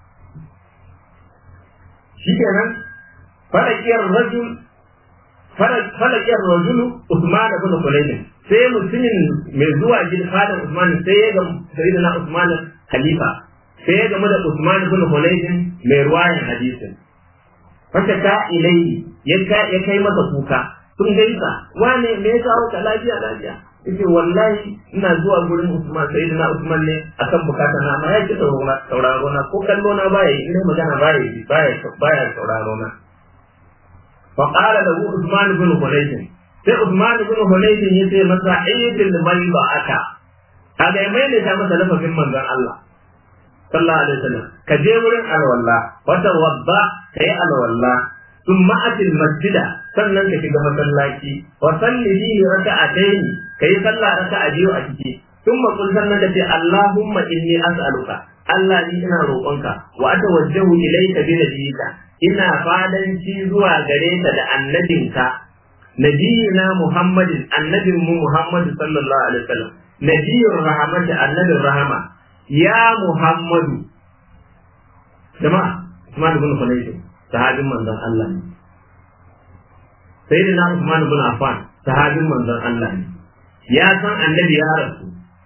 shi kenan falakiyar rajul falakiyar rajulu Usman ibn Khulayd sai mutumin mai zuwa gidan fadan Usman sai ya ga sayyidina Usman khalifa sai ya gamu da Usman ibn Khulayd mai ruwayan hadisin fata ta ilai ya kai masa kuka sun gaisa wane me ya kawo ka lafiya lafiya yace wallahi ina zuwa gurin Usman sayyidina Usman ne akan bukata na ma yake sauraro na ko kallo na baya yi ina magana baya yi baya baya sauraro na fa qala lahu Usman ibn Hulayth sai Usman ibn Hulayth yace masa ayyul mayba aka kaga mai ne ta masa lafazin manzon Allah sallallahu alaihi wasallam ka je wurin alwalla wata wadda kai alwalla thumma atil masjida sannan ka shiga masallaci wa salli fihi raka'atayn kai sallah raka'a biyu a ciki thumma qul sannan ka ce Allahumma inni as'aluka Allah ni ina roƙonka wa atawajjahu ilayka bi nabiyyika ina fadanci zuwa gare ka da annabinka nabiyina Muhammadin annabin mu Muhammadu sallallahu alaihi wasallam nabiyur rahmati annabin rahama ya Muhammadu jama'a Usman ibn Hunayf sahabin manzon Allah ne sayyidina Usman ibn Affan sahabin manzon Allah ne ya san annabi ya rasu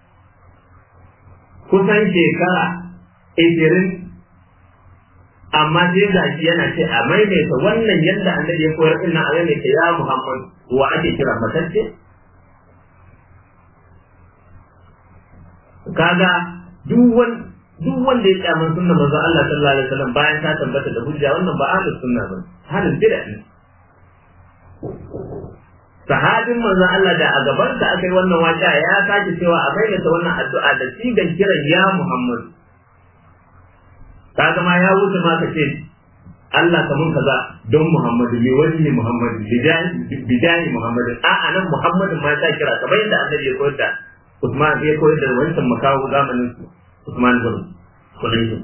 kusan shekara ishirin amma sai ga shi yana ce a maimaita wannan yadda annabi ya koyar ina a maimaita ya Muhammad wa ake kira matacce kaga duk wani duk wanda ya kyaman sunna manzo Allah sallallahu alaihi wasallam bayan ta tabbata da hujja wannan ba ahlus sunna ba halin bid'a ne sahabin manzo Allah da a gaban sa aka yi wannan waka ya sake cewa a maimaita wannan addu'a da sigan kiran ya Muhammad kaga ma ya wuce ma ka ce Allah ka mun kaza don Muhammadu ne wani ne Muhammadu bidani Muhammadu a a nan Muhammadu ma ta kira kamar yadda annabi ya koyar da Usman ya koyar da wancan makawo zamanin su Usman bin Kulaysu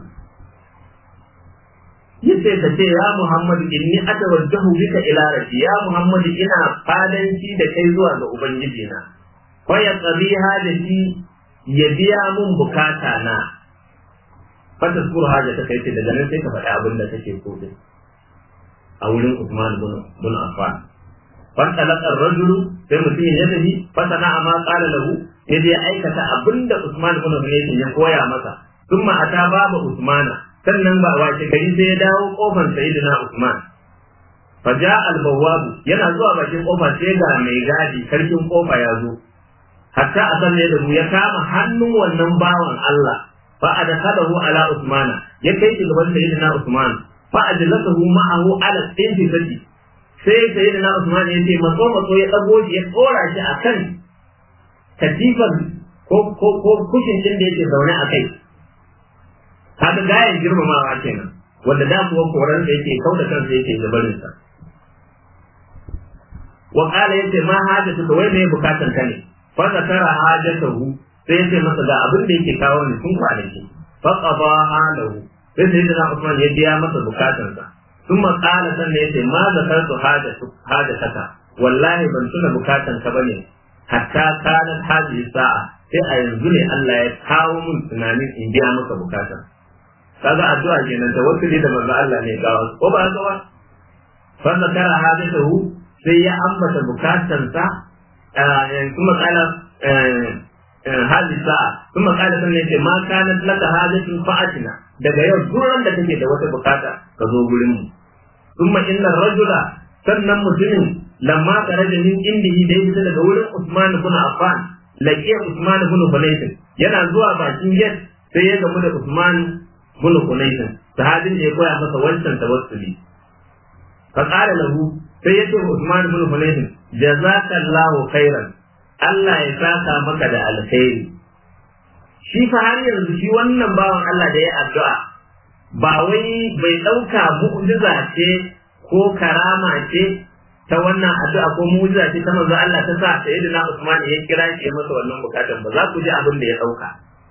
yace ka ce ya Muhammadu inni atawajjahu bika ila rabbi ya Muhammadu ina fadanci da kai zuwa ga ubangiji na wa ya qabiha da shi ya biya mun bukata na fata sukuru haja ta kai ce daga nan sai ka faɗi abin da kake so din a wurin Usman bin Affan fan talaqar rajulu sai mutum ya tafi fata na amma qala lahu sai dai aikata abin da Usman bin Affan ya koya masa thumma ata baba Usmana sannan ba wace gari sai ya dawo kofar sayyidina Usman faja al-bawwab yana zuwa bakin kofa sai ga mai gadi karkin kofa ya zo hatta a sanne da ya kama hannun wannan bawan Allah فأدخله على عثمان يكي تلبس سيدنا عثمان فأجلسه معه على الانتفاض sai sayyidina Usman ya ce maso maso ya dago shi ya tsora shi a kan katifar ko ko ko kushin din da yake zaune a kai haka gayan girmamawa kenan wanda da kuwa koran da yake kauda kansa yake zubarin sa wa qala yace ma hajatu ka wai me bukatan ka ne fa zakara hajatahu sai ya ce masa ga abin da yake kawo ni tun kwanaki fa qada halahu sai sai da Usman ya biya masa bukatarsa thumma qala sannan yace ma zakartu hajatu hajataka wallahi ban tuna bukatan ka bane hatta kana hadhihi sa'a sai a yanzu ne Allah ya kawo mun tunanin in biya maka bukata kaga addu'a kenan da wasu da manzo Allah ne kawo ko ba haka ba fa zakara hajatahu sai ya ambata bukatansa kuma kala hali sa'a kuma kada sun ne ma kana laka hajatun fa'atina daga yau duran da kake da wata bukata ka zo gurin mu kuma inna rajula sannan mutumin lamma karaja min indihi da yake daga wurin Usman ibn Affan laqiya Usman ibn Hunayf yana zuwa bakin gate sai ya gamu da Usman ibn Hunayf sahabin da ya koya masa wancan tawassuli fa qala lahu sai ya ce Usman ibn Hunayf jazakallahu khairan Allah ya saka maka da alkhairi shi fa har yanzu shi wannan bawan Allah da ya addu'a ba wai bai ɗauka mu'jiza ce ko karama ce ta wannan addu'a ko mu'jiza ce ta manzo Allah ta sa sayyidina Usman ya kira shi ya masa wannan bukatan ba za ku ji abin da ya ɗauka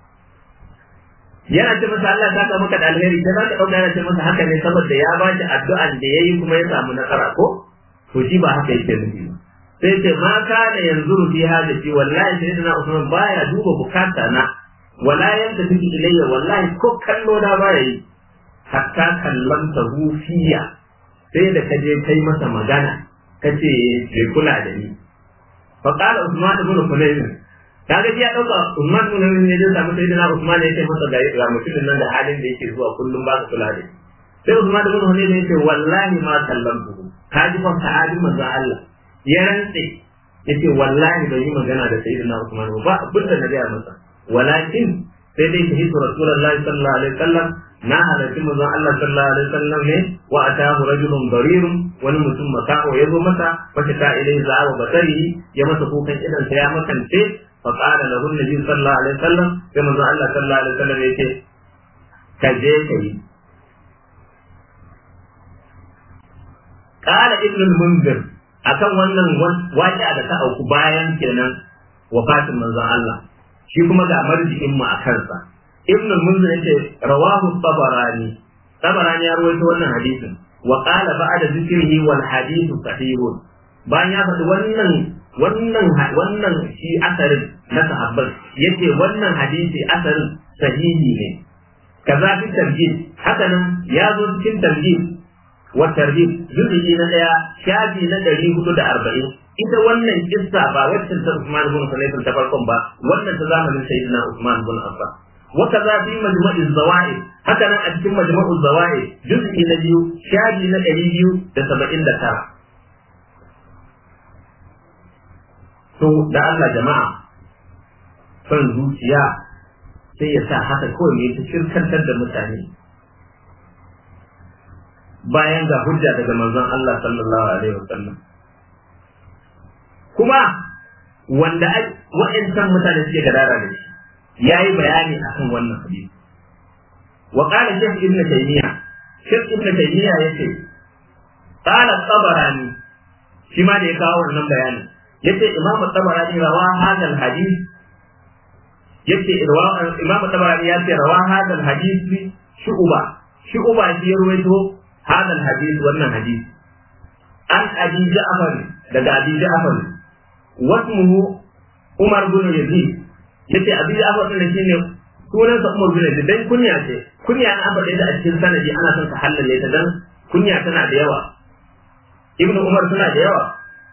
yana ce masa Allah ta maka da alheri sai za ka ɗauka yana ce masa haka ne saboda ya ba shi addu'an da ya yi kuma ya samu nasara ko to shi ba haka yake nufi ba sai ce ma kana yanzu fi hajati wallahi sayyidina Usman baya duba bukata na wala yanta take ilayya wallahi ko kallo da baya yi hatta kallanta fiya sai da kaje kai masa magana kace bai kula da ni fa qala Usman ibn Hunayn kaga ya dauka Usman ibn Hunayn ne da samu sayyidina Usman ya ce masa ga mutumin nan da halin da yake zuwa kullum ba ka kula da ni sai Usman ibn Hunayn ya ce wallahi ma kallamtu kaji fa sahabi manzo Allah ya rantse yace wallahi bai yi magana da sayyidina Usman ba abin da na gaya masa walakin sai dai shi hisu rasulullahi sallallahu alaihi wasallam na halarci manzon Allah sallallahu alaihi wasallam ne wa atahu rajulun darirun wani mutum makaho ya zo masa wata ta ilai za'a basari ya masa kukan idan sa ya makance fa qala lahu nabi sallallahu alaihi wasallam sai manzon Allah sallallahu alaihi wasallam yake ka je kai qala ibn al-munzir akan wannan waƙi'a da ta auku bayan kenan wafatin manzon Allah shi kuma ga marji'in mu a kansa ibn al-munzir yace rawahu tabarani tabarani ya rawaito wannan hadisin wa qala ba'da zikrihi wal hadithu sahihun bayan ya faɗi wannan wannan wannan shi asarin na sahabban yace wannan hadisi asarin sahihi ne kaza fi tarjih haka nan ya zo cikin tarjih wa tarjih juz'i na daya shafi na ɗari hudu da arba'in ita wannan kissa ba wacce ta Usman ibn Affan ta farkon ba wannan ta zamanin sayyidina Usman ibn Affan wa kaza fi majma'i zawaid haka nan a cikin majma'u zawaid juz'i na biyu shafi na ɗari biyu da saba'in da tara to da Allah jama'a son zuciya sai ya sa haka kawai ne ta shirkantar da mutane bayan ga hujja daga manzon Allah sallallahu alaihi wasallam kuma wanda wa'ancan mutane suke gadara da shi yayi bayani akan wannan hadisi wa qala shaykh ibn taymiya shaykh ibn taymiya yace qala tabarani shi ma da ya kawo wannan bayani yace imamu tabarani rawa hadal hadith yace imamu tabarani ya ce rawa hadal hadith shu'ba shu'ba shi ya ruwaito hadal hadith wannan hadith an abi ja'far daga abi ja'far wasmuhu umar bin yazid yace abi ja'far din shine sunansa umar bin yazid dan kunya ce kunya an abada da a cikin sanadi ana son ka halalle ta dan kunya tana da yawa ibnu umar suna da yawa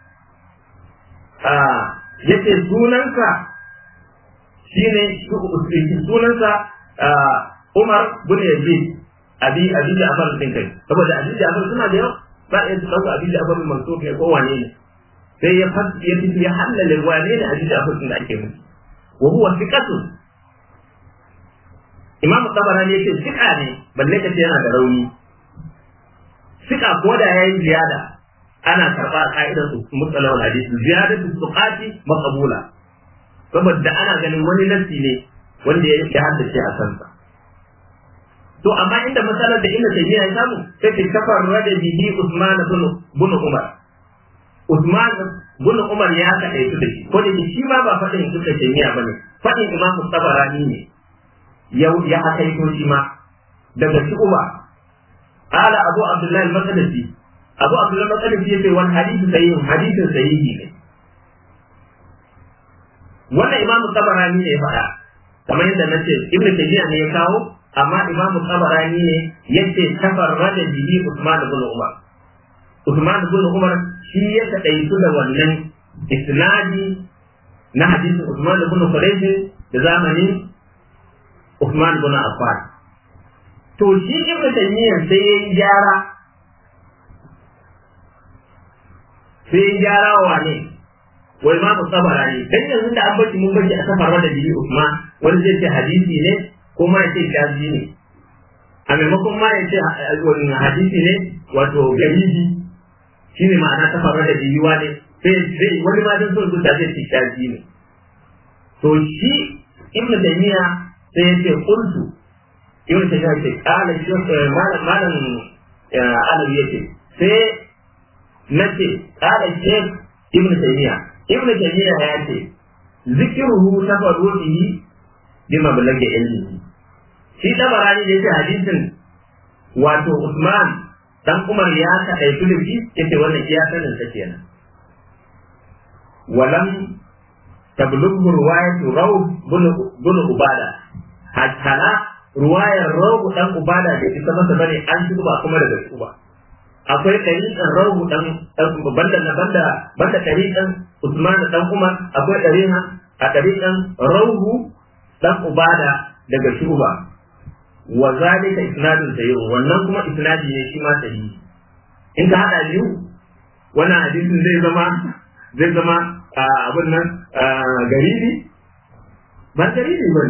yace sunansa shine sunansa Umar bin Yazid abi abi Ja'far din kai saboda abi Ja'far suna da yawa ba ya dauka abi Ja'far mansub ne ko wane ne sai ya fas ya fiti ya halale wane ne abi Ja'far din da ake musu wa huwa thiqatu Imam Tabarani yace thiqa ne balle kace yana da rauni thiqa ko da yayin ziyada ana karɓa ka'idar mutsalawar hadisi ziyadatu suqati maqbula saboda ana ganin wani nasi ne wanda ya haddace a kansa to amma inda matsalar da inda tabiya ya samu sai ta kafar rada bihi Usman bin Umar Usman bin Umar ya kaɗai su da shi ko da shi ma ba faɗin ibn Taymiya bane faɗin Imam Tabarani ne ya ya hakaito shi ma daga shi Umar qala Abu Abdullah al-Maqdisi abu abdullahi matsalin ya ce wani hadisi sahihin hadisin sahihi ne wannan imam tabarani ne ya faɗa kamar yadda na ce ibnu tayyiba ne ya kawo amma imam tabarani ne ya ce tafarrada bihi usman ibn umar usman ibn umar shi ya kadaitu da wannan isnadi na hadisin usman ibn quraysh da zamanin usman ibn affan to shi ibnu tayyiba sai ya yi gyara sai ya gyara wa ne wa imamu tabarani dan yanzu da an bashi mun bashi a safar da bihi Usman wani zai ce hadisi ne ko ma ya ce shazi ne a maimakon ma ya ce wani hadisi ne wato garibi shine ma'ana safar da bihi wa ne sai zai wani ma dan son zuciya zai ce shazi ne to shi ibn taymiya sai ya ce qultu ibn taymiya ce qala shi malam malam alawi yace sai nace qala shaykh ibn taymiya ibn taymiya ya ce zikruhu tafarrudihi bi mablaghi ilmi shi tabarani da yake hadisin wato Usman dan Umar ya ka ɗauki da shi yace wannan iya sanin sa kenan walam tablughu riwayatu raw bin ubada hatta ruwayar raw dan ubada da ita masa bane an shi ba kuma daga su ba akwai ɗariƙan rawu ɗan banda na banda banda ɗariƙan Usman ɗan Umar akwai ɗariƙan a ɗariƙan rawu ɗan Ubada daga Shuba wa zalika isnadun sayyid wannan kuma isnadi ne shi ma sahihi in ka hada biyu wannan hadisin zai zama zai zama abin nan garibi ba garibi bane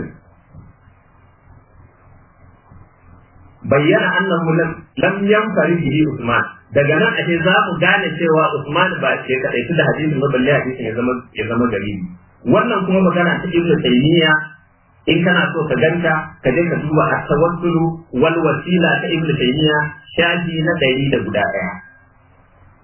bayyana annahu lam lam yanfari bihi Usman daga nan ake za mu gane cewa Usman ba ke kadai da hadisin ba balle hadisin ya zama ya zama garibi wannan kuma magana ta Ibn Taymiyyah in kana so ka ganta ka je ka duba at-tawassulu wal wasila ta Ibn Taymiyyah shafi na ɗari da guda ɗaya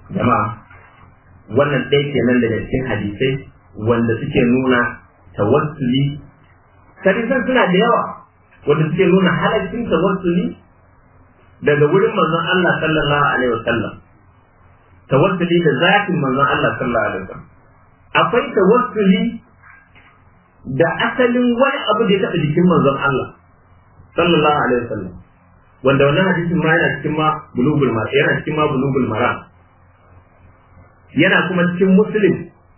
jama'a wannan ɗaya kenan daga cikin hadisai wanda suke nuna tawassuli hadisan suna da yawa wanda suke nuna halaccin tawassuli daga wurin manzon Allah sallallahu alaihi wasallam tawassuli da zatin manzon Allah sallallahu alaihi wasallam akwai tawassuli da asalin wani abu da ya taɓa jikin manzon Allah sallallahu alaihi wasallam wanda wannan hadisin ma yana cikin ma bulugul mara yana cikin ma bulugul mara yana kuma cikin muslim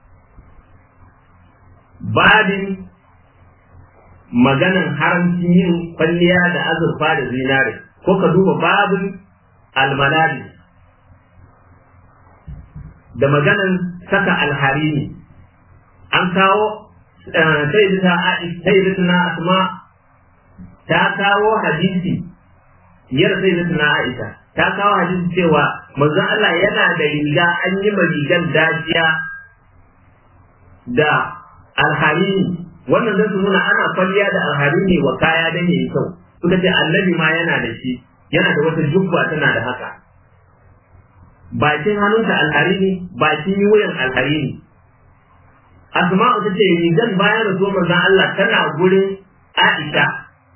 babin maganan haramcin yin kwalliya da azurfa da zinare ko ka duba babin almanadi da maganan saka alharini an kawo sayyidatuna asma ta kawo hadisi yar sayyidatuna aisha ta kawo hadisi cewa manzon Allah yana da riga an yi ma rigar dajiya da alharini wannan zai su nuna ana kwalliya da alharini wa kaya dan yayi kyau suka ce annabi ma yana da shi yana da wata jubba tana da haka bakin hannunta alharini bakin wuyan alharini asma'u ta ce rigan bayan rasuwar manzon Allah tana gurin Aisha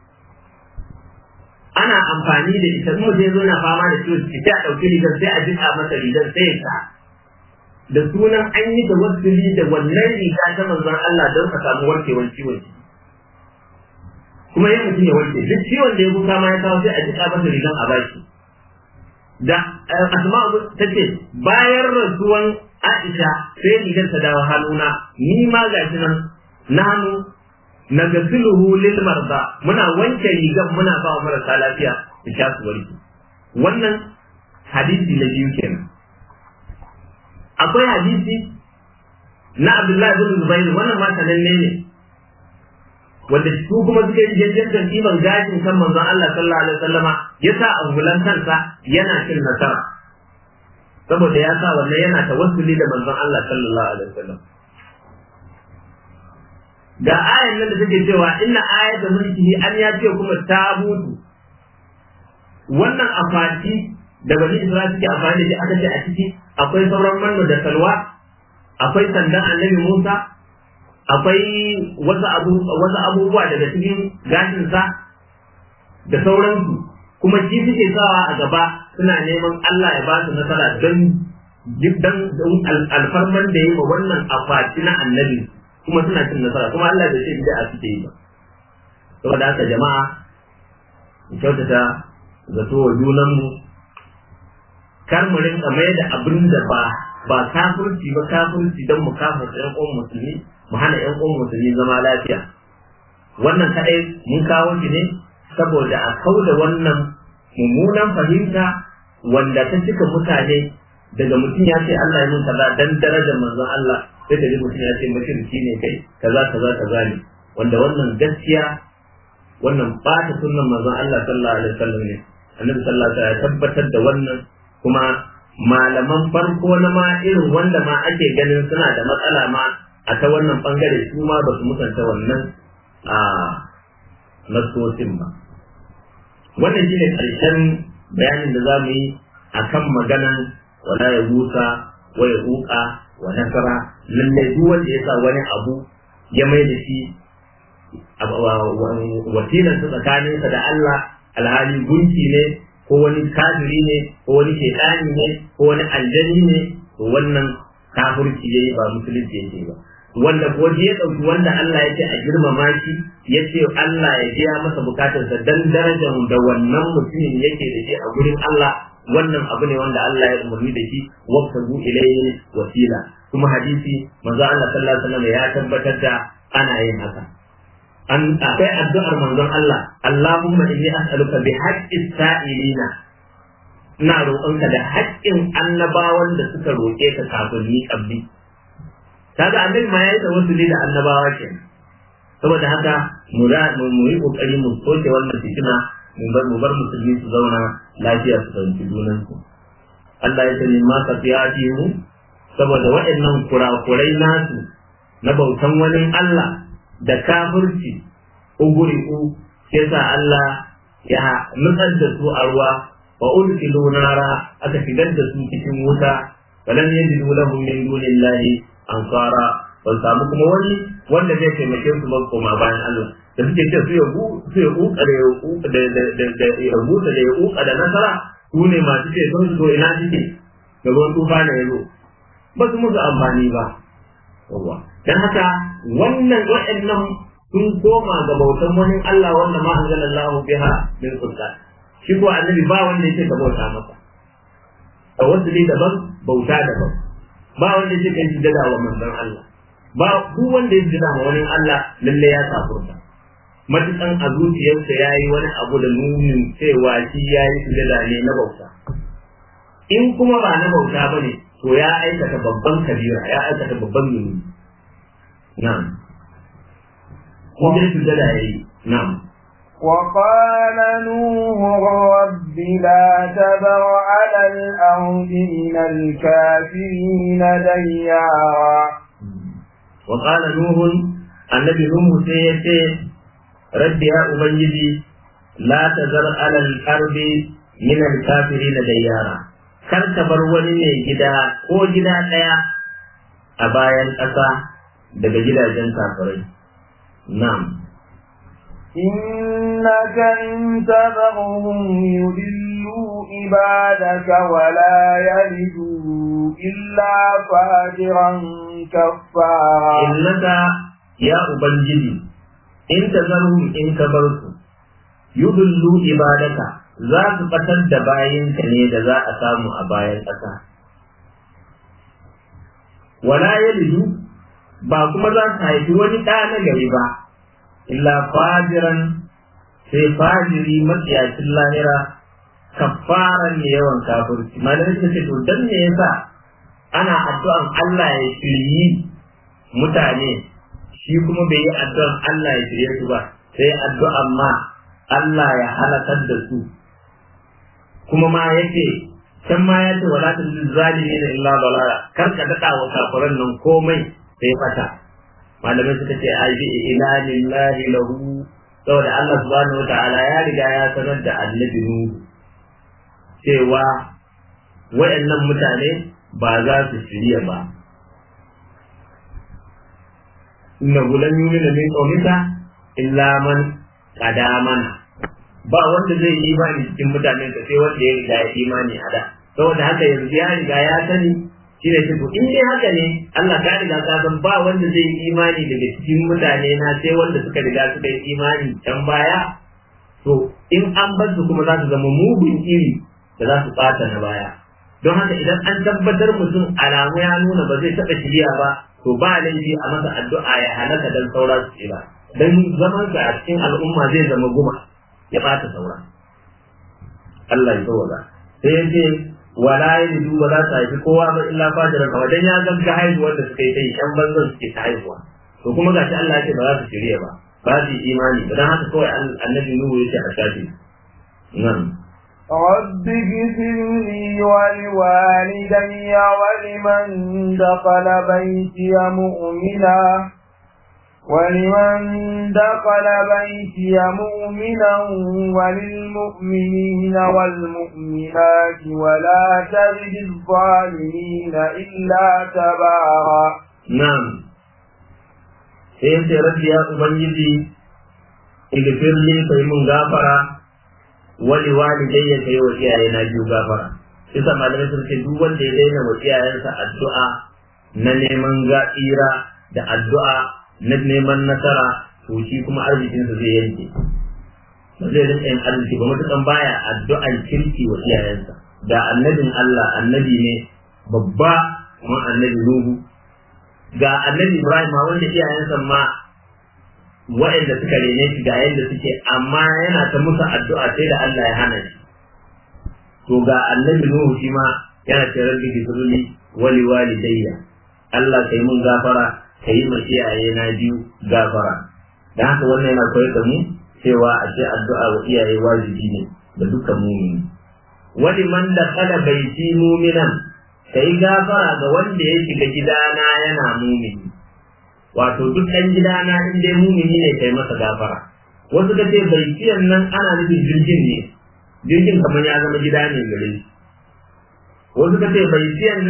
ana amfani da ita kuma sai zo na fama da ciwo sai a ɗauki rigar sai a jika masa rigar sai ya sa da sunan an yi da wasuli da wannan riga ta manzon Allah don ka samu warkewar ciwon ciki kuma ya mutum ya warke duk ciwon da ya kuka ma ya kawo sai a jika masa rigar a baki da asma'u ta ce bayan rasuwan Aisha sai rigar ta dawo hannuna ni ma gashi nan na hannu na gasiluhu lil marda muna wanke rigar muna ba wa marasa lafiya da sha su warke wannan hadisi na biyu kenan akwai hadisi na Abdullahi bin Zubair wannan ma sananne ne wanda su kuma suka yi jajjantar ɗiban gashin kan manzon Allah sallallahu alaihi wasallama ya sa ambulan kansa yana cin nasara saboda ya sa wannan yana tawassuli da manzon Allah sallallahu alaihi wasallam ga ayan nan da take cewa inna ayata mulkihi an ya ce kuma tabutu wannan afati da bani Isra'ila suke amfani da aka ce a ciki akwai sauran manno da salwa akwai sandan annabi Musa akwai wasu abu wasu abubuwa daga cikin gashinsa da sauransu kuma shi suke sawa a gaba suna neman Allah ya ba su nasara don dan alfarman da yi wa wannan akwati na annabi kuma suna cin nasara kuma Allah bai ce bid'a suke yi ba saboda haka jama'a mu kyautata zato wa junanmu kar mu rinka mai da abin da ba ba kafirci ba kafirci don mu kafirta ƴan uwan musulmi mu hana ƴan uwan musulmi zama lafiya wannan kadai mun kawo shi ne saboda a kauda wannan mummunan fahimta wanda ta cika mutane daga mutum ya ce Allah ya mun kaza dan darajar manzon Allah sai da mutum ya ce mushriki ne kai kaza kaza kaza ne wanda wannan gaskiya wannan bata sunnan manzon Allah sallallahu alaihi wasallam ne annabi sallallahu alaihi wasallam ya tabbatar da wannan kuma malaman farko na ma irin wanda ma ake ganin suna da matsala ma a ta wannan bangare su ma ba su musanta wannan a nasosin ba wannan shine karshen bayanin da za mu yi a kan maganan wala ya busa wa ya huka wa nasara lallai duk wanda ya sa wani abu ya mai da shi wasilan su tsakaninsa da Allah alhali gunki ne ko wani kafiri ne ko wani shekani ne ko wani aljani ne to wannan kafirci yayi ba musulunci yake ba wanda ko ya dauki wanda Allah ya ce a girmama shi ya ce Allah ya biya masa bukatarsa dan darajar da wannan mutumin yake da shi a gurin Allah wannan abu ne wanda Allah ya umarni da shi waqtabu ilayhi wasila kuma hadisi manzo Allah sallallahu alaihi wasallam ya tabbatar da ana yin haka an akwai addu'ar manzon Allah Allahumma inni as'aluka bi haqqis sa'ilina ina roƙonka da haƙƙin annabawan da suka roƙe ka kafin ni kabli kaga annabi ma yayi tawassuli da annabawa kenan saboda haka mu mu yi kokari mu soke wannan fitina mu bar mu bar musulmi su zauna lafiya su fahimci junan su Allah ya sani ma ka mu saboda waɗannan kurakurai nasu na bautan wani Allah da kafirci uguriku sai sa Allah ya nutsar da su a ruwa wa ulkilu nara aka shigar da su cikin wuta falan yajidu lahum min dunillahi ansara ban samu kuma wani wanda zai taimake su ba koma bayan Allah da suke ce su yabu su yabu da yabu da da da yabu da yabu da nasara su ne masu ce sun zo ina suke da ruwan tufa ne yazo ba su musu amfani ba yawa dan haka wannan waɗannan sun koma ga bautan wani Allah wanda ma anzalallahu biha min sultan shi ko annabi ba wanda yake ka bauta masa tawassuli daban bauta daban ba wanda yake kai sujada wa manzon Allah ba duk wanda ya sujada wa wani Allah lalle ya kafurta matukan a zuciyarsa ya yi wani abu da nunin cewa shi ya yi sujada ne na bauta in kuma ba na bauta ba ne to ya aikata babban kabira ya aikata babban nuni na'am ko dai sujada ya yi na'am وقال نوح رب لا تذر على الأرض من الكافرين ديارا وقال نوح النبي نوح سيئتي رب يا أبنجي لا تذر على الأرض من الكافرين ديارا kar ka bar wani mai gida ko gida ɗaya a bayan ƙasa daga gidajen kafirai na'am إنك إن تذرهم يضلوا عبادك ولا يلدوا إلا فاجرا كفارا إنك يا أبنجي إن تذرهم إن كبرت يضلوا عبادك za su ɓatar da bayanka ne da za a samu a bayan ƙasa. Wala ya ba kuma za su haifi wani ɗa na gari ba, illa fajiran sai fajiri matsiyacin lahira kafaran ne yawan kafirci malamai suka ce to dan me yasa ana addu'an Allah ya shiryi mutane shi kuma bai yi addu'an Allah ya shirye su ba sai addu'an ma Allah ya halakar da su kuma ma yake can ma ya ce wala tazil zalimin illa dalala kar ka dada wa kafiran nan komai sai fata malamai suka ce ai bi ila lillahi lahu saboda Allah subhanahu wataala ya riga ya sanar da annabi Nuhu cewa wayannan mutane ba za su shirya ba inna gulan yumina min qawmika illa man qadamana ba wanda zai yi imani cikin mutanen ka sai wanda ya riga ya imani a da saboda haka yanzu ya riga ya sani shi ne to in dai haka ne Allah ka riga ka san ba wanda zai yi imani daga cikin mutane na sai wanda suka riga suka yi imani can baya to in an bar su kuma za su zama mugun iri da za su bata na baya don haka idan an tabbatar mutum alamu ya nuna ba zai taɓa shirya ba to ba laifi a masa addu'a ya halaka dan saura su ce ba dan zaman sa a cikin al'umma zai zama guma ya bata saura Allah ya tsawaga sai ya ce wala yalidu ba za su haifi kowa ba illa fajiran kawai dan ya gagga haihuwar da suka yi ta yi shan banzan suke ta haihuwa to kuma gashi Allah ya ce ba za su shirya ba ba su yi imani dan haka kawai annabi Nuhu ya ce a shafi nan رب اغفر لي ولوالدي ولمن دخل بيتي مؤمنا ولمن دخل بيتي مؤمنا وللمؤمنين والمؤمنات ولا تزد الظالمين إلا تبارا نعم sai rabbi ya ubangiji igfir li kai mun gafara wali walidayya kai wa iyaye na biyu gafara isa malamai sun ce duk wanda ya daina wa iyayensa addu'a na neman ga'ira da addu'a na neman nasara to shi kuma arzikinsa zai yanke ba zai rinka yin arziki ba matukan baya addu'an kirki wa iyayensa da annabin Allah annabi ne babba kuma annabi Nuhu ga annabi Ibrahim ma wanda iyayensa ma waɗanda suka rene shi ga yadda suke amma yana ta musu addu'a sai da Allah ya hana shi to ga annabi Nuhu shi ma yana ce rabbi gifirli wali walidayya Allah kai mun gafara ka yi ma iyaye na biyu gafara da haka wannan yana koyar da mu cewa a ce addu'a wa iyaye wajibi ne da dukkan mumini wani man da kala baiti muminan ka yi gafara ga wanda ya shiga gidana yana mumini wato duk ɗan gidana in dai mumini ne kai masa gafara wasu ka ce baitiyan nan ana nufin jirgin ne jirgin kamar ya zama gida ne gare shi wasu ka ce baitiyan nan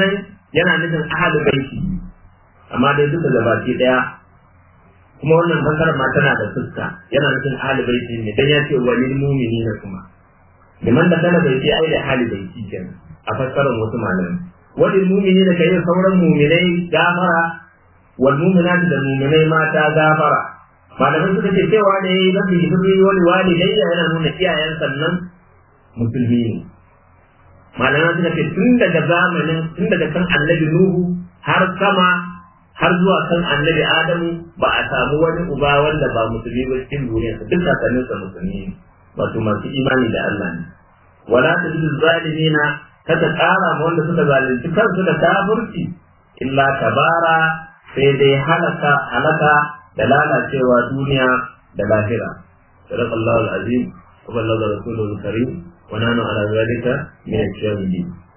yana nufin ahli baiti amma dai duka gabaki daya kuma wannan fasara ma tana da fuska yana nufin ahli baiti ne dan ya ce walil mu'minina kuma liman da kana bai ce ai da ahli baiti kenan a fassarar wasu malamai walil mu'minina kai sauran mu'minai gafara wal mu'minatu da mu'minai mata gafara malamai suka ce cewa da yayi rabbi rabbi wani walidai yana nuna iyayen sannan musulmi ne malamai suka ce tun daga zamanin tun daga kan annabi nuhu har sama har zuwa kan annabi adamu ba a samu wani uba wanda ba musulmi ba cikin duniya duk kakannin sa musulmi ne wato masu imani da Allah ne wala tajidu zalimina kada ƙara ma wanda suka zalunci kansu da kafirci illa tabara sai dai halaka halaka da lalacewa duniya da lahira صدق الله العظيم وبلغ رسوله الكريم ونحن على ذلك من الشاهدين